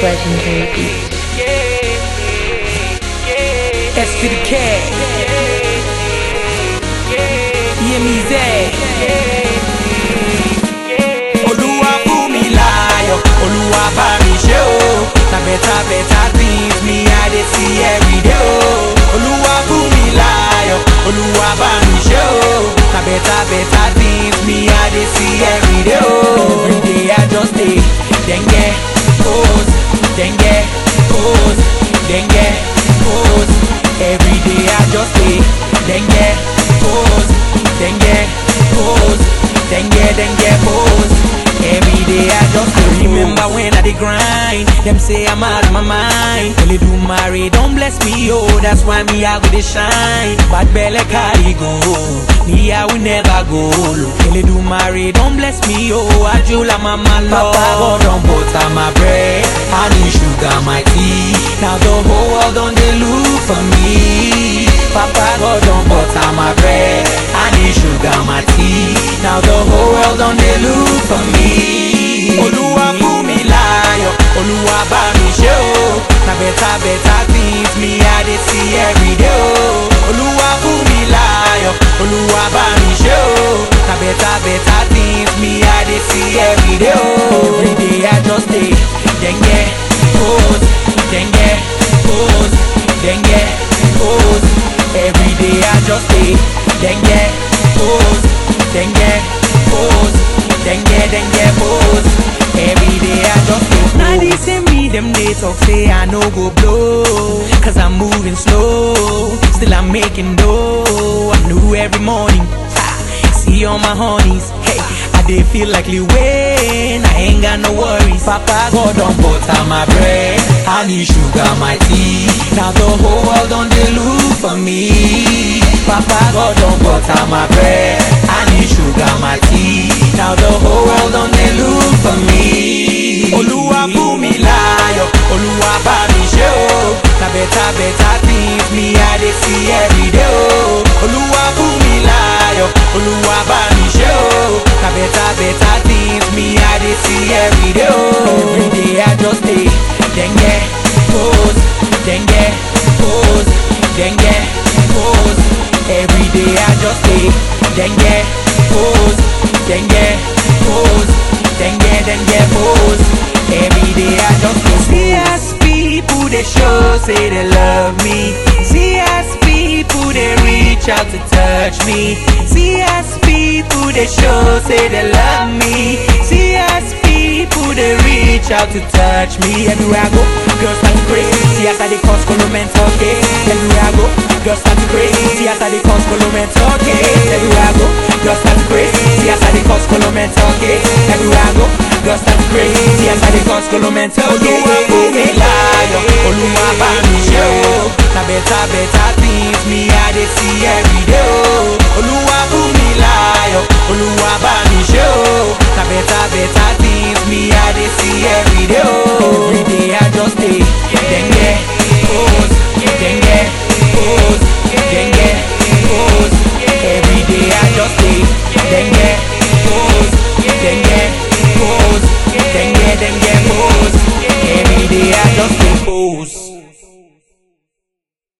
Expression baby. S to the K. EMEZ. Olúwa fún mi láyọ̀, Olúwa bá mi ṣe o. Na better better things me I dey see every day o. Olúwa fún mi láyọ̀, Olúwa bá mi ṣe o. Na better better things me I dey see every day o. Every day I just dey denge pose, denge pose, denge pose. Every day I just dey denge pose, denge pose, denge denge pose. Every day I just dey remember when I dey grind. Them say I'm out of my mind. Only do marry, don't bless me, oh. That's why me I go dey shine. Bad belly carry go, me I will never go low. Only do marry, don't bless me, oh. Ajula mama love. Papa God don butter my bread, honey sugar my tea. Now the whole world don dey look for me. Papa God don butter my bread, honey sugar my tea. Now the whole world don dey look for me. Olúwa fún mi láyọ̀, Olúwa bá mi ṣe o. Na better better things me I dey see every day o. Olúwa fún mi láyọ̀, Olúwa bá mi ṣe o. Na better better things me I dey see every day o. Every day I just dey denge pose, denge pose, denge pose. Every day I just dey denge pose, denge pose, denge denge pose. Every day I just dey pose. Now they say me them they talk say I no go blow, cause I'm moving slow. Still I'm making dough. I'm new every morning. Ha, see all my honeys. Hey, I dey feel like Lil Wayne. I ain't got no worries. Papa God don butter my bread, honey sugar my tea. Now the whole world don dey look for me. Papa God don butter my bread, honey sugar my tea. Now the whole world don dey look for me. Olúwa fún mi láyọ̀, Olúwa bá mi ṣe o. Na better better things me I dey see every day o. Olúwa fún mi láyọ̀, Olúwa bá mi ṣe o. Na better better things me I dey see every day o. Every day I just dey denge pose, denge pose, denge pose. Every day I just dey denge pose, denge pose, denge denge pose. Every day I just dey see as people they show say they love me. See as people they reach out to touch me. See as people they show say they love me. See as people they reach out to touch me. Everywhere I go, girls start to crazy. See as I they cause mental okay. Everywhere I go, girls start to crazy. See as I they cause mental okay. Everywhere I go, girls start to crazy. See as I they cause mental okay. Everywhere I go, girls start to crazy. See as I they cause mental okay. Olúwa fún mi láyọ̀, Olúwa bá mi ṣe o. Na better better things me I dey see every day o.